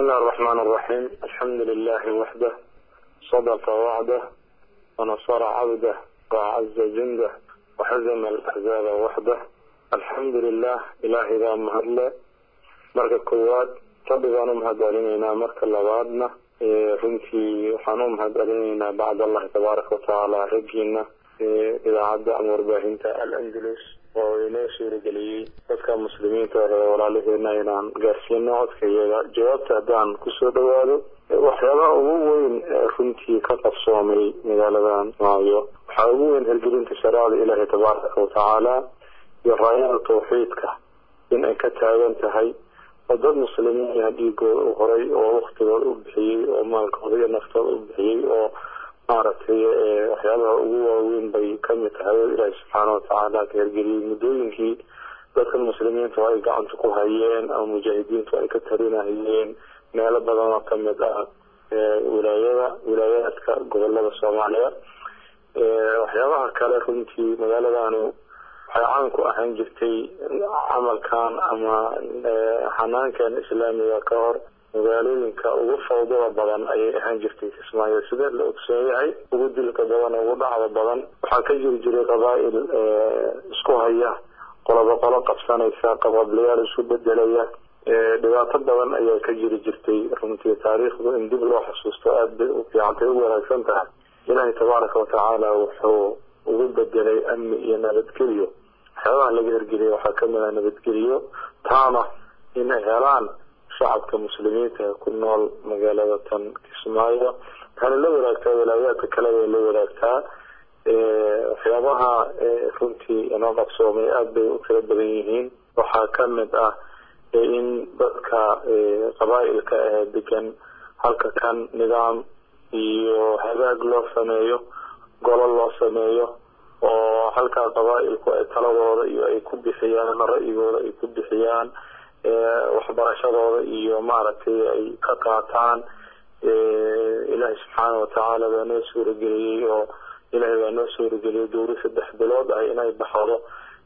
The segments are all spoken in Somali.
الله الرحمن الرحيم الحمد لله وحده صدق وعده ونصر عبده وعز جنده وحزم الأحزاب وحده الحمد لله إلهي ذا مهدله marka koowaad rabbigaan u mahadcelinaynaa marka labaadna runtii waxaan u mahadcelinaynaa bacd allahi tabaaraka watacaala raggiina idaacadda ama warbaahinta al-andalus oo inoo suurageliyey dadka muslimiinta ee walaalaheena inaan gaarsiino codkayaga jawaabta haddaan kusoo dhawaado waxyaabaha ugu weyn ee runtii ka qabsoomay magaaladan maayo waxaa ugu weyn hirgelinta shareecada ilaahi tabaaraka watacaala iyo raayada tawxiidka in ay ka taagan tahay oo dad muslimiina dhiigooda u horay oo waktigooda u bixiyey oo maalkooda iyo naftooda u bixiyey oo maaragtay waxyaabaha ugu waaweyn bay kamid tahay oo ilaahi subxaana watacaala ka hergeliyey muddooyinkii dadka muslimiintu ay gacanta ku hayeen ama mujaahidiintu ay ka tarinahayeen meelo badan oo kamid ah wilaayada wilaayaadka gobolada soomaaliya waxyaabaha kale runtii magaaladani waxay caan ku ahaan jirtay camalkan ama xanaankan islaamiga ka hor magaalooyinka ugu fawdada badan ayay ahaan jirtay kismaayo sida la ogsoon yahay ugu dilka badan ugu dhacda badan waxaa ka jiri jiray qabaa-il isku haya qolobo qolo qabsanaysa qabablayaal isu bedelaya dhibaato badan ayaa ka jiri jirtay runtii taariikhdu in dib loo xusuusto aada bay u fiicantay u wanaagsan tahay ilaahay tabaaraka watacaala wuxuu ugu bedelay amni iyo nabadgelyo waxyaabaha laga hergeliyay waxaa kamid ah nabadgelyo taana inay helaan shacabka muslimiinta ee ku nool magaalada tan kismaayo waxaana la wadaagtaa walaayaadka kale bay la wadaagtaa waxyaabaha runtii inoo qabsoomay aada bay u tiro badan yihiin waxaa kamid ah in dadka qabaa-ilka ee degan halka kan nidaam iyo hagaag loo sameeyo golo loo sameeyo oo halkaa qabaa-ilku ay taladooda iyo ay ku bixiyaan ra-yigooda ay ku bixiyaan waxbarashadooda iyo maaragtay ay ka qaataan ilaahay subxaana watacaala baa noo suurageliyey oo ilaahay baa noo suurageliyey dowri saddex bilood ah inay baxdo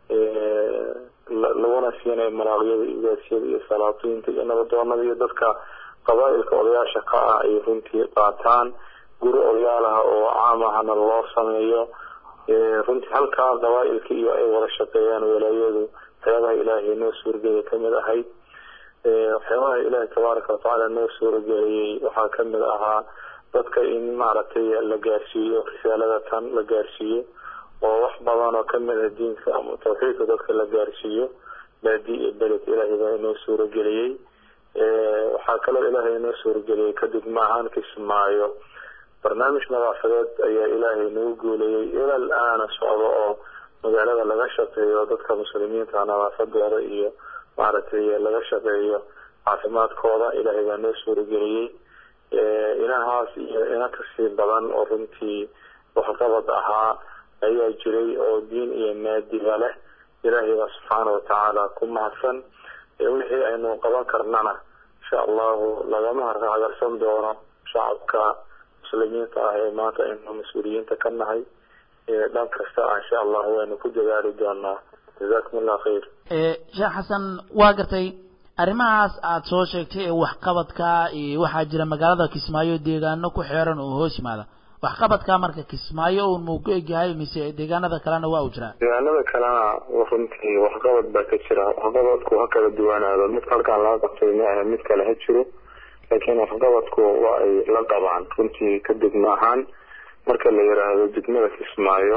laguna siinayo maraaqyada igaasyada iyo salaatiinta iyo nabadoonada iyo dadka qabaa-ilka odayaasha ka ah ay runtii qaataan guri odayaalaha oo caam ahna loo sameeyo runtii halkaa qabaa-ilka iyo ay wada shaqeeyaan walaayadu waxyaabaha ilaahay noo suurageliyay kamid ahayd waxyaabaha ilaahay tabaaraka watacaala noo suurageliyey waxaa kamid ahaa dadka in maaragtay la gaarsiiyo risaalada tan la gaarsiiyo oo wax badan oo kamid ah diinka ama tawxiidka dadka la gaarsiiyo baadi iyo beled ilaahay baa inoo suurageliyey waxaa kaloo ilaahay inoo suurageliyey kadib maahaan kismaayo barnaamij nadaafadeed ayaa ilaahay nagu guuleeyey ilal aana socdo oo magaalada laga shaqeeyo dadka muslimiinta nadaafadooda iyo maaragtay laga shaqeeyo caafimaadkooda ilaahay baa noo suurageliyey inahaas iyo ina kasii badan oo runtii waxqabad ahaa ayaa jiray oo diin iyo maadiba leh ilaahay baa subxaana watacaala ku mahadsan wixii aynu qaban karnana insha allahu lagama harkacagarsan doono shacabka muslimiinta ah ee maanta aynu mas-uuliyiinta ka nahay dhan kasta ah insha allah waynu ku dadaali doonaa jazakum allah khayr sheekh xasan waa gartay arrimahaas aada soo sheegtay ee waxqabadka iyo waxaa jira magaalada kismaayo deegaano ku xeeran oo hoos yimaada waxqabadka marka kismaayo un muu ku egyahay mise deegaanada kalena waa u jiraa deegaanada kalena runtii waxqabad baa ka jira waxqabadku ha kala duwanaado mid halkaan laga qabtay ma ahe mid kale ha jiro laakiin waxqabadku waa ay la qabaan runtii ka degmo ahaan marka la yiraahdo degmada kismaayo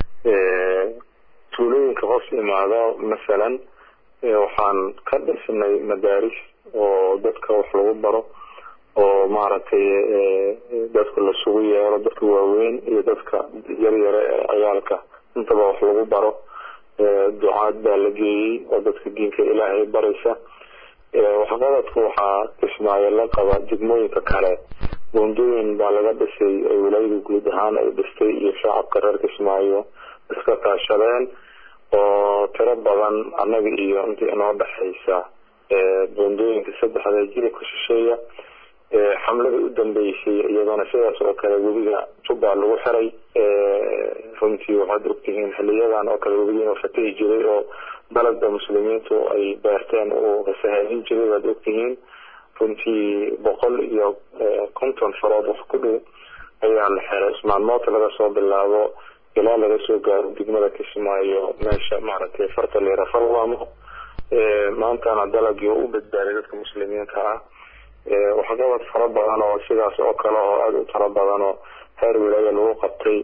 tuulooyinka hoos imaado masalan waxaan ka dhisnay madaaris oo dadka wax lagu baro oo maaragtay dadka lasugu yeero dadka waaweyn iyo dadka yaryare ee ciyaalka intaba wax lagu baro ducaad baa la geeyey oo dadka diinka ilaahay baraysa waxqabadku waxaa kismaayo la qaba degmooyinka kale buundooyin baa laga dhisay ay walaayada guud ahaan ay dhistay iyo shacabka reer kismaayo iska kaashadeen oo tiro badan annaga iyo intii inoo dhexaysa buundooyinka saddexda jilibka shisheeya xamladii u dambeysay iyadana sidaas oo kale webiga jubba lagu xiray runtii waxaad ogtihiin xiliyadan oo kale webiga inuu fatahi jiray oo dalagda muslimiintu ay beerteen uu rasahaadin jiray waad ogtihiin runtii boqol iyo konton farood wax ku dhow ayaa la xiray ismaalmoodka laga soo bilaabo ilaa laga soo gaaro degmada kismaayo meesha maaragtay farta leera farwamo maantana dalagii u badbaaday dadka muslimiinta ah waxqabad fara badan oo sidaas oo kale oo aada u tiro badan oo heer wilaaya lagu qabtay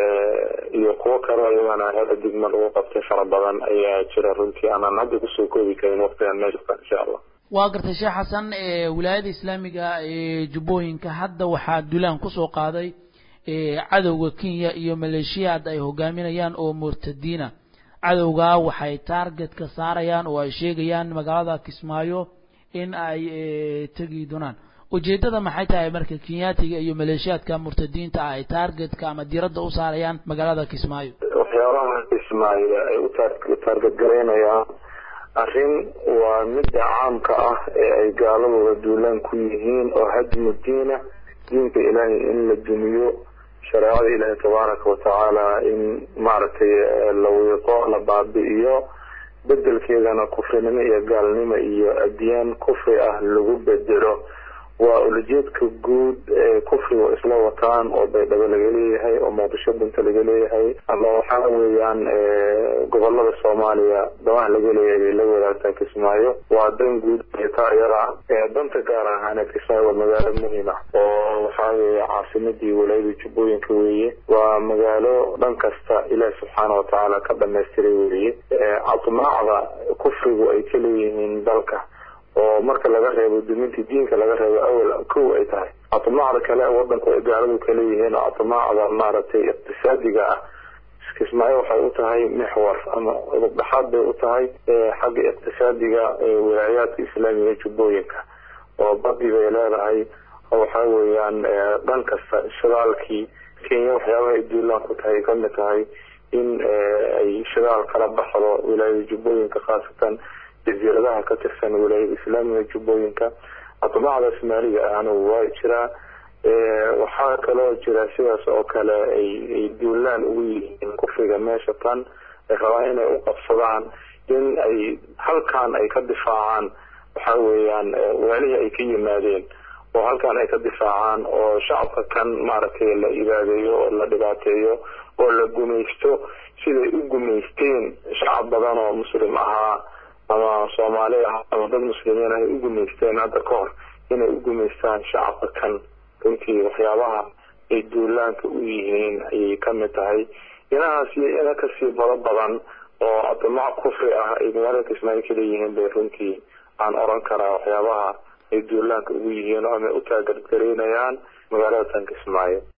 iyo kuwo kale iyagana heer degma lagu qabtay fara badan ayaa jira runtii aanan hadda kusoo koobi karin waqtigan meesha insha allah waa gartay sheekh xasan wilaayada islaamiga ee jubbooyinka hadda waxaa dulaan kusoo qaaday cadowga kenya iyo maleeshiyaad ay hogaaminayaan oo murtadiina cadowgaa waxay taargetka saarayaan oo ay sheegayaan magaalada kismaayo in ay tegi doonaan ujeedada maxay tahay marka kenyaatiga iyo maleeshiyaadka murtadiinta ah ay taargetka ama diradda u saarayaan magaalada kismaayo waxyaabaha kismaayo ay u taarget garaynayaan arrin waa midda caamka ah ee ay gaaladooda duulaan ku yihiin oo hadmu diina diinka ilaahay in la dumiyo shareecada ilaahay tabaaraka watacaala in maaragtay la wiiqo la baabi'iyo bedelkeedana kufrinimo iyo gaalnimo iyo adyaan kufri ah lagu bedelo waa ulajeedka guud ee kufriga isla wataan oo baydhabo laga leeyahay oo muqdisho dunta laga leeyahay ama waxaa weeyaan gobolada soomaaliya damaha laga leeyahay bay la wadaagtaa kismaayo waa dan guud taa iyada danta gaar ahaaneed kismaayo waa magaalo muhiim ah oo waxaa weeye caasimadii walaayada jubbooyinka weeye waa magaalo dhan kasta ilaahi subxaana watacaala ka dhamaystiray weeye cadmaacda kufrigu ay ka leeyihiin dalka oo marka laga reebo dumintii diinka laga reebo awal kow ay tahay atmaacda kale wadanku ay gaaladu kaleeyihiin oo atmaacda maaragtay iqtisaadiga ah kismaayo waxay u tahay mixwar ama udubdhaxaad bay u tahay xagga iqtisaadiga wilaayaadka islaamiga jubbooyinka oo badi bay leedahay waxa weeyaan dhan kasta shidaalkii kenya waxyaabaha ay duulaan ku tahay kamid tahay in ay shidaal kala baxdo wilaayada jubbooyinka khaasatan jasiiradaha ka tirsan wilaayada islaamiga jubbooyinka atmaacda soomaaliga ahna waa jiraa waxaa kaloo jira sidaas oo kale ay duulaan ugu yihiin kufriga meesha tan ay rabaan inay u qabsadaan in ay halkan ay ka difaacaan waxa weeyaan waalihii ay ka yimaadeen oo halkan ay ka difaacaan oo shacabka kan maaragtay la ibaadeeyo oo la dhibaateeyo oo la gumaysto siday u gumaysteen shacab badan oo muslim ahaa ama soomaali ah ama dad muslimiin ah ay u gumaysteen hadda ka hor inay u gumaystaan shacabka kan runtii waxyaabaha ay duulaanka u yihiin ayay kamid tahay inahaas iyo ina kasii bado badan oo adamac kufri ah ay magaalada kismaayo kaleeyihiin bay runtii aan oran karaa waxyaabaha ay duulaanka ugu yihiin oo ama u taagargaraynayaan magaalada tan kismaayo